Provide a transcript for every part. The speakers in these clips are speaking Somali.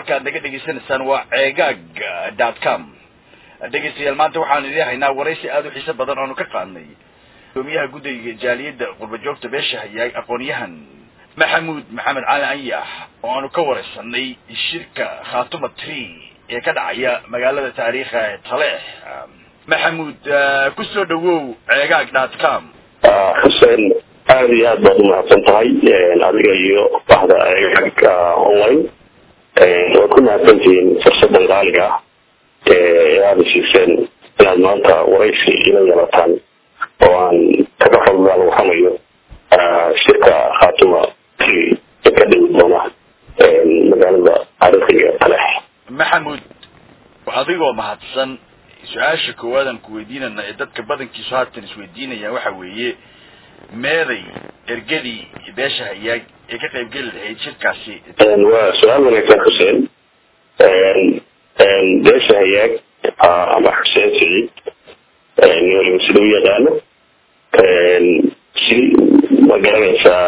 halka ad naga dhegaysanaysaan waa ceegaag dot com dhegaystayaal maanta waxaanu idin haynaa waraysi aada u xiiso badan oonu ka qaadnay gudoomiyaha guddiga jaaliyadda qurbajoogta beesha hayaay aqoon-yahan maxamuud maxamed cali anyax oo aanu ka waraysanay shirka khatuma tree ee ka dhacaya magaalada taariikha ee taleex maxamuud kusoo dhawow ceegaag dot com xuseen aada iyo aad baad umahadsan tahay adiga iyo baxda ceegaag online waad ku mahadsantihiin fursadan qaaliga ah ee aada siiseen inaad maanta waraysi ila yeelataan oo aan kaga fadlaan waxamayo shirka khatuma tree ee ka dhigi doona magaalada taariikhiga taleex maxamuud adigoo mahadsan su-aasha koowaadaan ku weydiinana ee dadka badankiisu haatan isweydiinayaan waxa weeye meeday ergadii beesha hayaag ee ka qaybgeli lahayd shirkaasi waa su-aal wanaagsan xuseen beesha hayaag ama xuseen siciid waliba sida u yaqaano si ma garanaysaa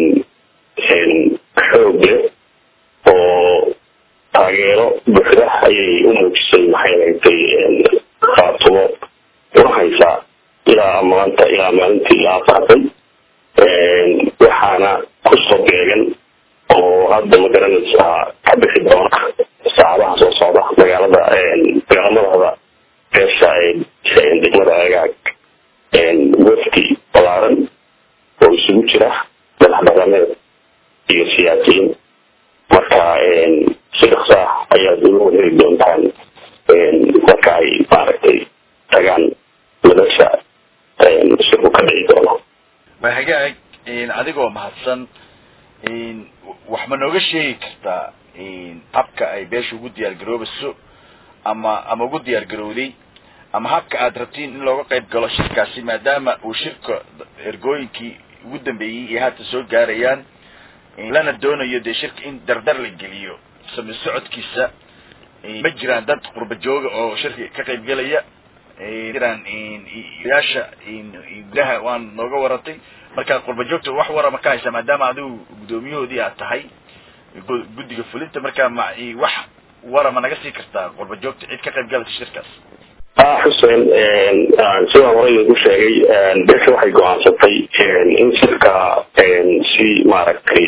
xoog leh oo taageero buuxda ayay u muujisay maxay ragtay khaatumo una haysaa ilaa maanta ilaa maalintii la afaafay waxaana kusoo beegan oo hadda ma garanaysaa ka bixi doona saacadaha soo socda magaalada magaalamadaada beesha degmada agaag wafdi balaaran oo isugu jira madax dhaqameed iyo siyaasiyiin marka si dhaqsa ah ayaad uga wadheli doontaan marka ay maaragtay tagaan madasha shirku ka dhici doono waa hagaag adigoo mahadsan wax ma nooga sheegi kartaa habka ay beesha ugu diyaar garoobayso ama ama ugu diyaar garowday ama habka aad rabtiin in looga qayb galo shirkaasi maadaama uu shirka ergooyinkii ugu dambeeyey iyo haatan soo gaarayaan lana doonayo dee shirka in dardar la geliyo sami socodkiisa ma jiraan dad qurba jooga oo shirka ka qayb gelaya jiraan yaasha gudaha waan nooga waratay marka qurba joogta wax warama ka haysa maadaama adigu guddoomiyahoodii aad tahay guddiga fulinta marka ma wax warama naga sii kartaa qurba joogta cid ka qayb galaysa shirkaas xuseen sidaan horey ku sheegay beesha waxay go-aansatay in shirka si maaragtay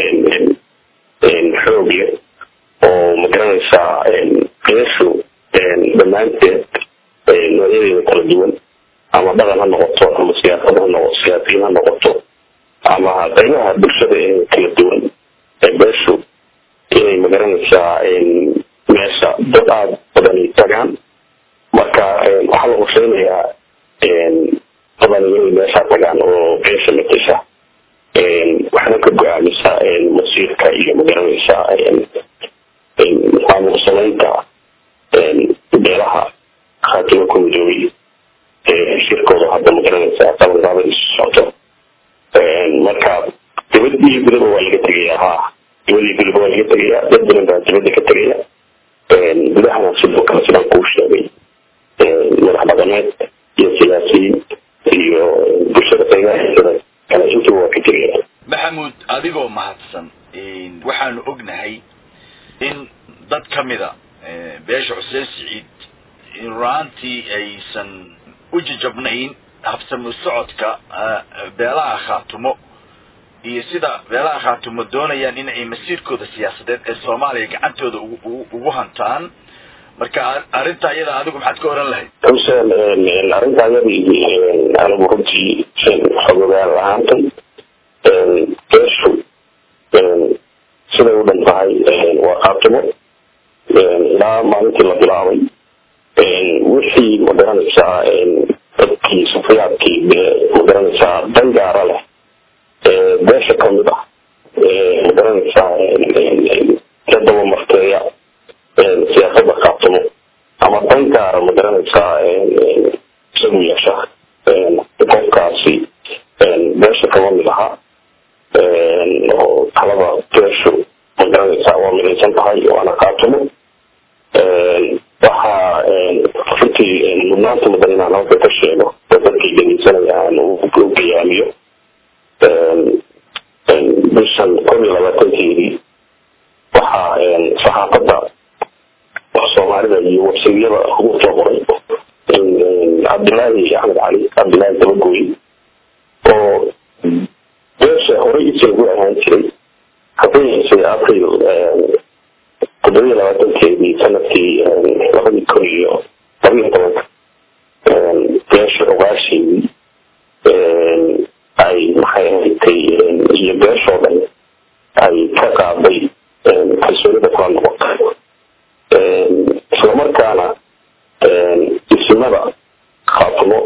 xoog leh oo magaranaysaa beeshu dhammaanteed noocyadeeda kala duwan ama dhaqan ha noqoto ama siyaasad ha noqo siyaasiyiin ha noqoto ama qaybaha bulshada ee kala duwan ee beeshu inay magaranaysaa meesha dad aada badani tagaan marka waxaa la qorsheynayaa badan inay meesha tagaan oo beesha matasha waxna ka go-aamisa masiirka iyo magaranaysa maamul samaynta beelaha khaatimo ku midoobay shirkooda hadda magaranaysa qabanqaaba isu socdo marka dibad iyo gudaba waa laga tegayaa ha dibad iyo gudaba waa laga tegayaa dad badan baa dibadda ka tegaya gudahana sidoo kale sidaan kuu sheegay madax dhaqameed iyo siyaasiyiin iyo bulshada qaybaheeda kale intuba waa ka tegaya maxamuud adigoo mahadsan waxaanu ognahay in dad kamida beesha xuseen siciid run-aantii aysan u jajabnayn habsami socodka beelaha khaatumo iyo sida beelaha khaatumo doonayaan in ay masiirkooda siyaasadeed ee soomaaliya gacantooda ugu hantaan marka arrinta iyada adigu maxaad ka oran lahayd xuseen arrinta iyadii anigu runtii xogogaal ahaantay beeshu siday u dhan tahay waa khaatumo ilaa maalintii la bilaabay wixii magaranaysaa dadkii sufiyaadkii magaranaysaa dan gaara leh beesha kamid ah magaranaysaa ka daba marteeya siyaasada khaatumo ama dan gaara magaranaysaa isagu yeesha qofkaasi beesha kama mid aha oo talada beeshu magaranaysaa waa midaysan tahay waana khaatumo waxaa runtii mudnaanta mudan inaan halka ka sheego oo dadkii dhegeysanaya aan u gayaamiyo bishan kun iyo labaatankeedii waxaa saxaafadda soomaalida iyo websaydyada ugu soo qoray cabdilaahi axmed cali cabdilaahi dabagooy oo beesha horey isagu ahaan jiray habeensay april toddobiya labaatankeedii sanadkii labadii kun iyo labiyo tobanka beesha ogaasheedii ay maxay ahaydtay iyo beeshoo dhan ay ka qaaday kalsoonida kula noqotay islamarkaana isimada khaatimo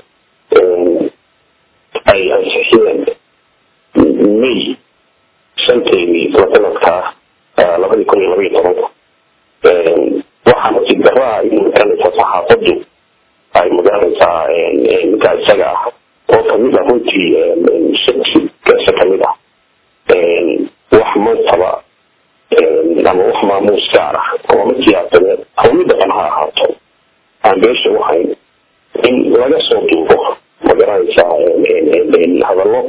ay ansixiyeen may shanteedii isla sanadkaa labadii kun iyo labaiyo tobanka waxaa nasiib daraa in magaranaysaa saxaafaddu ay magaranaysaa ninkaa isaga ah oo kamid ah runtii shaksigasa kamid ah wax mansaba ama wax maamuus gaar ah ama mid siyaasadeed ama mid dhaqan ha ahaato aan beesha waxayn in laga soo duubo magaranaysaa hadallo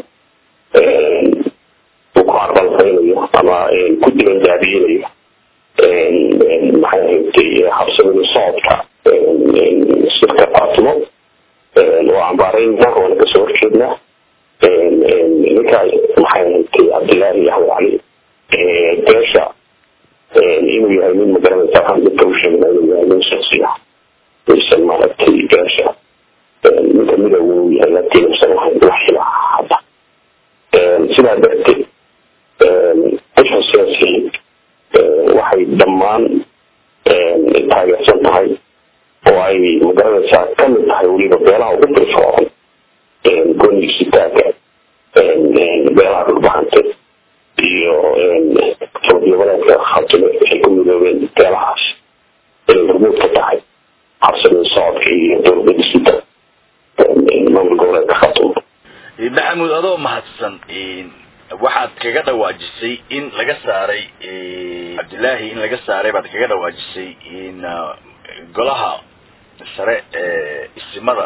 uu ku carbalfaynayo ama ku dibandaabiyeynayo maxay ahaydtay habsamada socodka shirka faatimo waa cambaarayna waana kasoo horjeednaa ninkaa maxay ahaydtay cabdilaahi axmed cali beesha inuu yahay nin magaranaysa waxaan dadka u sheegna inuu yahay nin shaksi ah aysan maaragtay beesha nin kamida uu yahay laakiin uusan lahayn wax xila hadda sidaa darteed bisha siyaasiyiin waxay dhammaan taageersan tahay oo ay magaranaysaa kamid tahay weliba beelaha ugu firfoocan goonigisitaaga beelaha dhulbahante iyo toobiyabadeedka khatime waxay ku midoobeen beelahaas inay hormuud ka tahay habsamada socodka iyo dowlada dhisida maamul goboleedka khatime maxamuud adoo mahadsan waxaad kaga dhawaajisay in laga saaray cabdilaahi in laga saaray baad kaga dhawaajisay in golaha sare ee isimada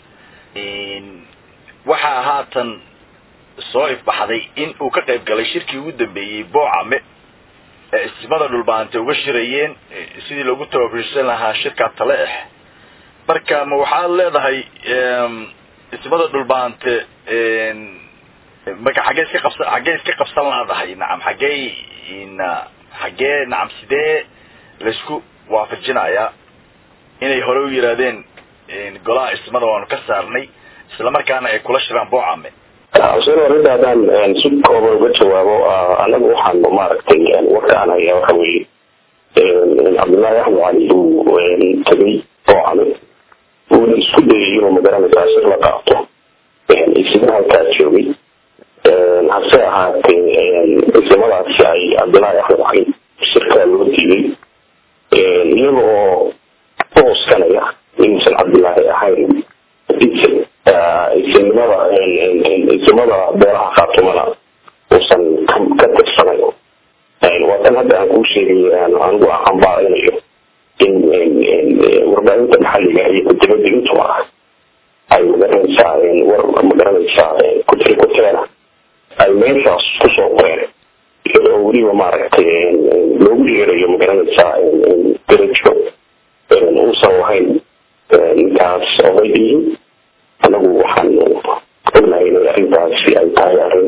waxaa haatan soo ifbaxday in uu ka qayb galay shirkii ugu dambeeyey boocame ee isimada dhulbaante uga shirayeen sidii loogu tababarsan lahaa shirkaa tale ah marka ma waxaad leedahay isimada dhulbaante marka xaggee iska qabsan xaggee iska qabsan laadahay nacam xaggee na xaggee nacam sidee laysku waafajinayaa inay hore u yidhaahdeen golaha ismada waanu ka saarnay islamarkaana ay kula shiraan boocame xuseen arrinta haddaan si kooban uga jawaabo anagu waxaan maaragtay warkaan hayaa waxa weeye cabdullaahi axmed cali uu tegay boocame uuna isku dayay inuu magaranaysaa shir la qaato isna halkaa joogay hase ahaatee isimadaasi ay cabdullaahi axmed cali shirkaa loo diiday iyaga oo booskanaya inuusan cabdullaahi ahayn isimnimada isimada beelaha khaatumana uusan ka tirsanayn waatan hadda aan kuu sheegay anigu ambaaraynayo in warbaahinta maxalliga iyo kudibada intuba ay magaranaysaa war magaranaysaa kutiri kuteena ay meeshaas kusoo qoreen iyadoo weliba maaragtay loogu yeerayo magaranaysaa darajo uusan lahayn ninkaas odayihiin anagu waxaan ognahay inay arrintaasi ay tahay arrin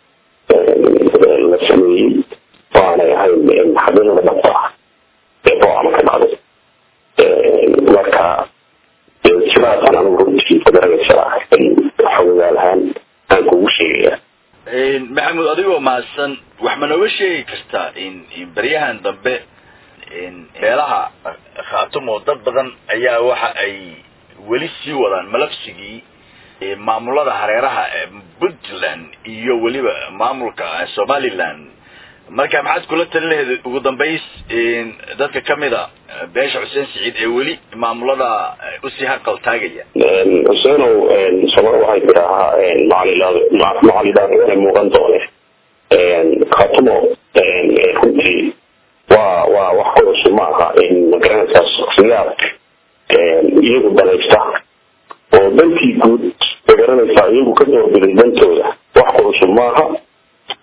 la sameeyey waanay ahayn xaqiiqada dhabta ah ee boocama ka dhacday marka sidaasaan anigu runtii magaranaysaa xogogaal ahaan aan kugu sheegaya maxamuud adigoo mahadsan wax ma nooga sheegi kartaa in beryahan dambe beelaha khaatumo dad badan ayaa waxa ay weli sii wadaan malafsigii maamulada hareeraha puntland iyo weliba maamulka somaliland marka maxaad kula talin lahayd ugu dambays dadka kamida beesha xuseen siciid ee weli maamulada usii haqal taagaya xuseenow soomali waxay tidaahaa macalidaaana muuqan doone khatumo runtii waa waa wax ku cusub ma aha magaranaysaa shaksiyaad iyagu danaysta oo dantii guud magaranaysaa iyagu ka doorbiday dantooda wax ku cusub maaha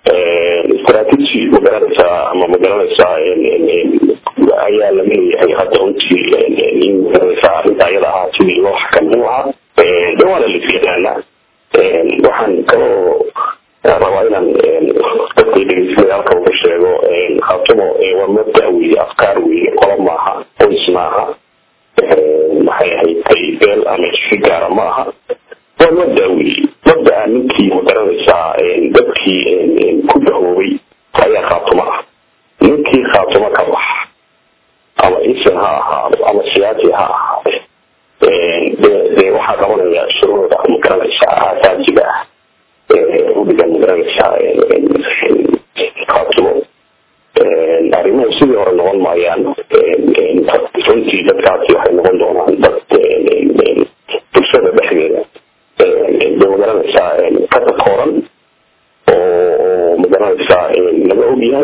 strategy magaranaysaa ama magaranaysaa ayaa laga leeyahay hadda runtii in magaranaysaa arrinta ayada ahaa sidii loo xakamin lahaa de waana la isyaqaanaa waxaan kaloo rabaa inaan dadka dhegeysanaya halka uga sheego khaatumo waa mabda weeye afkaar weeye qola maaha qoys maaha maxay ahayd beel ama jifi gaara ma aha waa mabda weeye mabdaa ninkii magaranaysaa dadkii ku dahoobay ayaa khaatumo ah ninkii khaatumo ka bax ama isin ha ahaado ama siyaasi ha ahaade de waxaa qabanaya shuruucda magaranaysaa aasaasiga ah udhigan magaranaysaa khaatumo arrimuhu sidii hore noqon maayaan runtii dadkaasi waxay noqon doonaan dad bulshada dhexdeeda de magaranaysaa ka takooran oo magaranaysaa laga ogyahay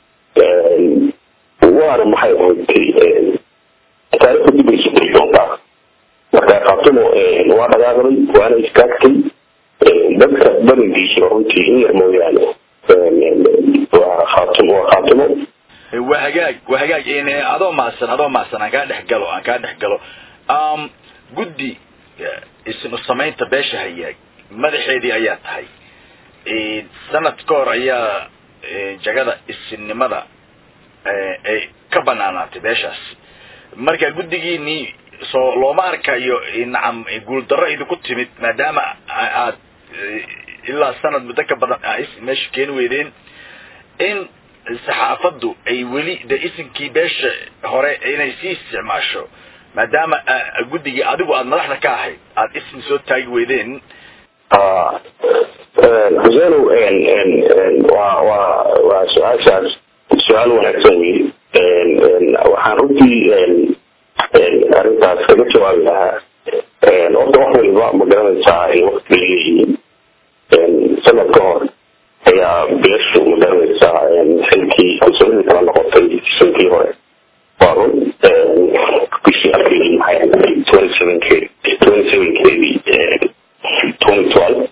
waana maxay ahayd taarikhda dib ay suguri doontaa marka khaatumo waa dhagaaqday waana istaagtay dadka badankiisa runtii in yar mooyaane waa khaatim waa khaatimo waa hagaag waa hagaag adoo mahadsan adoo mahadsan aan kaa dhex galo aan kaa dhex galo guddi isnu samaynta beesha hayaag madaxeedii ayaa tahay sanad ka hor ayaa jagada isinnimada ay ka banaanaatay beeshaas marka guddigiinii soo looma arkayo nacam guuldarro idinku timid maadaama aad ilaa sanad muddo ka badan meesha keeni weydeen in saxaafaddu ay weli de isinkii beesha hore inay sii isticmaasho maadaama guddigii adigu aada madaxda ka ahayd aada isin soo taagi weydeen xusenow waa waa waa su-aashaas su-aal wanaagsan wey waxaan runtii arrintaas kaga jawaabi lahaa horta wax waliba ma garanaysaa ay wakti leeyihiin sanad ka hor ayaa beeshu ma garanaysaa xilkii kalsoonidii kala noqotay sankii hore waa run bishii april maxay ahayd twenty sevenkeedi twenty sevenkeedii twenty twelve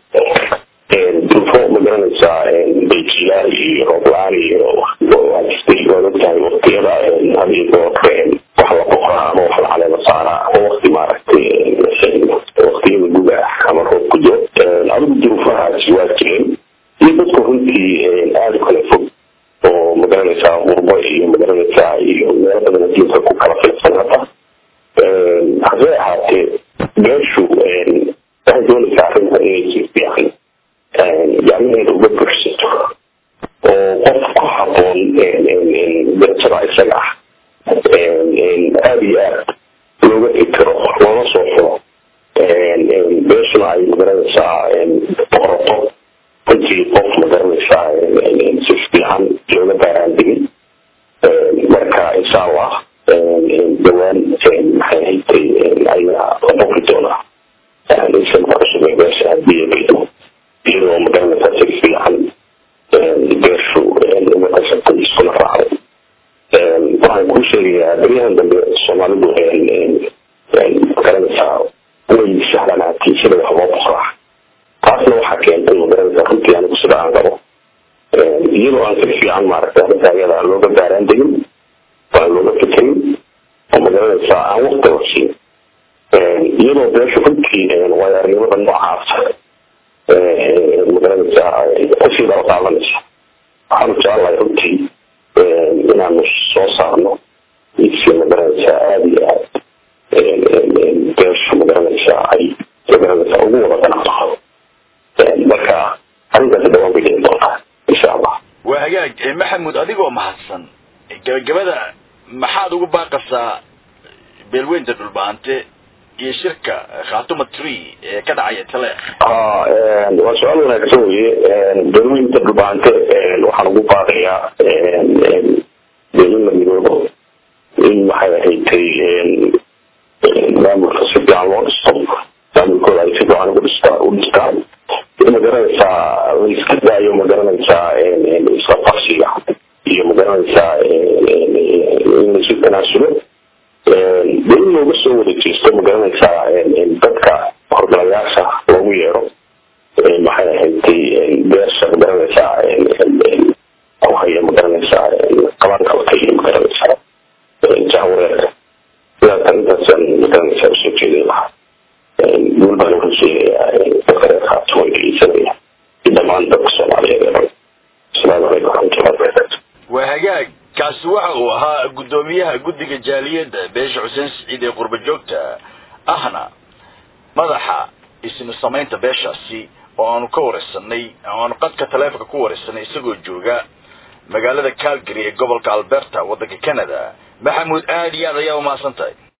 dufo ma garanaysaa bayjilaal iyo rooblaan iyo waajistay waad ogtahay waktiyada hadii goorka wax la boqoraa ama wax la caleema saaraa ama wakti maaragtay waktiyada guga ah ama roob ku jiro adigu duruufahaasi waa jireen iyo dadku runtii aada u kala fog oo magaranaysaa qurbo iyo magaranaysaa iyo meelo badan adduunka ku kala filsan hadda hasee ahaatee beeshu waxay doonaysaa arrinta inay si fiican gacmaheeda uga buuxsato oo qof ku haboon darajada isaga ah aada iyo aad looga fikiro looga soo furo beeshuna ay magaranaysaa boqorato runtii qof magaranaysaa si fiican looga baaraandigin marka insha allah dhawaan maxay haytay ayaa la boqri doonaa insanka cusub ee beesha hadii baydo iyadoo magaranaysaa si fiican beeshu uga qasabtay iskuna raacday waxaan kuu sheegayaa beryahan dambe soomaalidu magaranaysaa way sahlanaatay sida wax loo boqraa taasna waxaa keentay magaranaysaa runtii anigu sida aan qabo iyadoo aan si fiican maaragtay arrinta ayada looga baaraan degin aan looga fikirin oo magaranaysaa aan wakti la siin iyadoo beeshu runtii waayaarnimada noocaas magaranaysaa kusii daba qaadanaysa waxaanu jecelahay runtii inaanu soo saarno si magaranaysaa aada iyo aad beeshu magaranaysaa ay magaranaysaa ugu wada ganacdo marka arrintaasi dhawaan bay dhici doontaa insha allah waa hagaag maxamuud adigoo mahadsan gabagabada maxaad ugu baaqasaa beelweynta dhulbaante iyo shirka khatuma tree ee ka dhacaya tale waa su-aal wanaagsan weye beelweynta dhulbaante waxaan ugu baaqayaa de in la midoobo in maxay ahaydtay maamulka si fiican loo dhisto maamulkooda ay si fiican ugu dhista u dhistaan in magaranaysaa laiska daayo magaranaysaa isla qabsiga iyo magaranaysaa in laisu tanaasulo de in looga soo wada jeesto magaranaysaa dadka horgalayaasha loogu yeero maxay ahaydtay beersha magaranaysaa haya magaranaysaa qabaankalka iyo magaranaysaa jahwareerka sidaas arrintaasaan magaranaysaa usoo jeedin lahaa guul baan uga sheegayaa dadka reer khaatumo dhegeysanaya iyo dhammaan dadka soomaaliyeed ee dhan asalaamu calaykum waraxmatullahi wabarakatu waa hagaag kaasi waxa uu ahaa guddoomiyaha guddiga jaaliyadda beesha xuseen siciid ee qurba joogta ahna madaxa isnu samaynta beeshaasi oo aanu ka wareysanay oo aanu qadka taleefonka ku wareysanay isagoo jooga magaalada calgary ee gobolka alberta waddanka canada maxamuud aada iyo aad ayaa umahadsan tahay